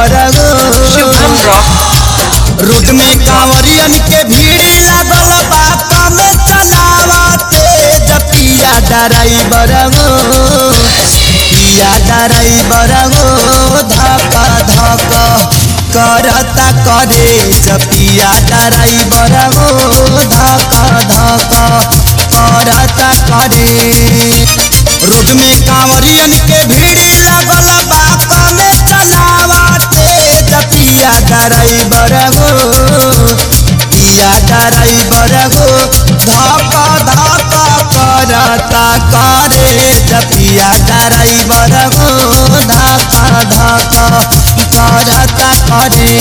बरगो Shubham rock road में कांवरियन के भीड़ लागल बा कमे चलावते जपिया ड्राइवर गो पिया ड्राइवर गो धक धक करता करे जपिया ड्राइवर गो धक धक करता करे रोड में कांवरियन के भीड़ लगल बा कमे चलावते जपिया ड्राइवर गो पिया ड्राइवर गो धक धक करता करे जपिया ड्राइवर गो धक धक करता करे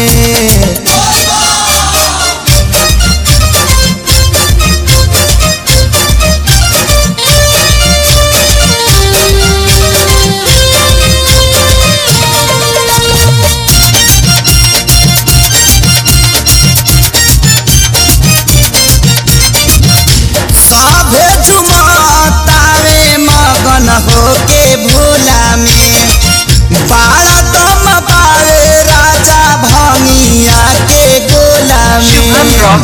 सभे झुमतावे मगन होके भोला में बाड़ा दम पावे राजा भंगिया के गोला शुभम में रॉक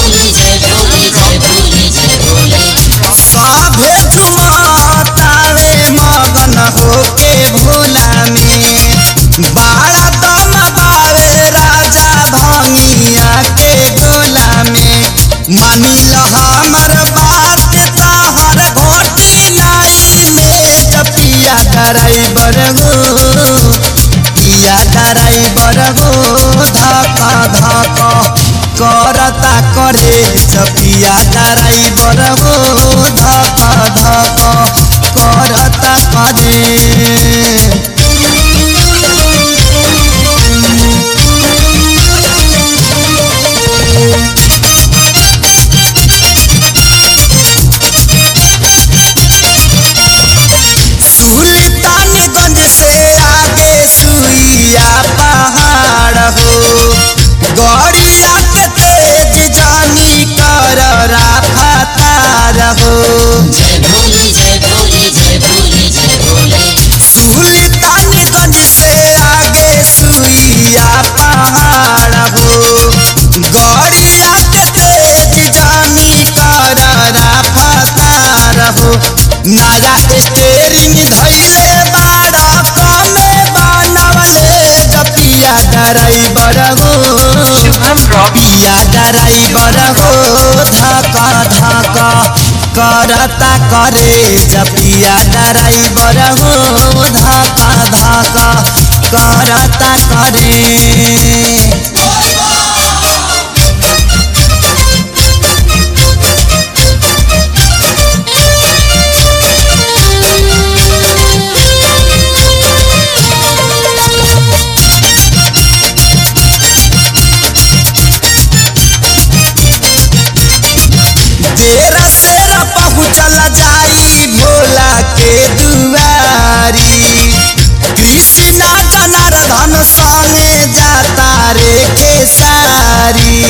सभे झुमतावे मगन होके भोला में बाड़ा दम पावे राजा भंगिया के गोला में मानी ल हमर बात तहर घोटी नाई में जपिया ड्राइवर गो पिया ड्राइवर गो धका धका करता करे जपिया ड्राइवर गो धका धका करता करे सुल्तानगंज से आगे सुइया पहाड़ हो गड़िया के तेज जानी कर राफतार हो सुल्तानगंज से आगे सुइया पहाड़ हो गड़िया के तेज जानी कर राफतार हो नया स्टेरिंग धैले बाड़ा कमे बनवले जपिया ड्राइवर हो शुभम रॉक पिया ड्राइवर हो धका धका करता करे जपिया ड्राइवर हो धका धका करता करे देर सेर पहुँचल जाई भोला के दुआरी कृष्णा जनार्दन संगे जाता रे खेसारी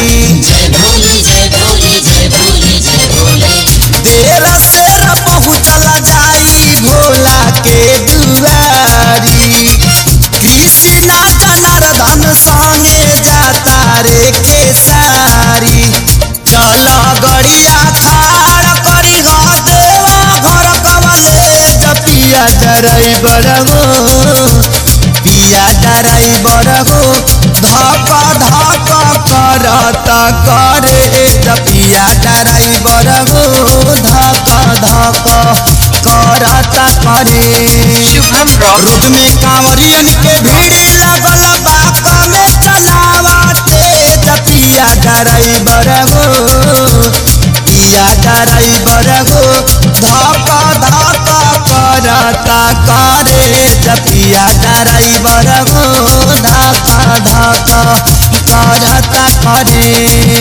देर सेर पहुँचल जाई भोला के दुआरी कृष्णा जनार्दन संगे जाता रे खेसारी चल गड़िया खाड़ करी हो देवा घर कवले जपिया ड्राइवर हो पिया ड्राइवर हो धक धक करता करे जपिया ड्राइवर हो धक धक करता करे शुभम रॉक रोड में कांवरियन के भीड़ लगल बा कमे चलावते जपिया ड्राइवर हो पिया ड्राइवर हो धक धक करता करे जपिया ड्राइवर हो धक धक करता करे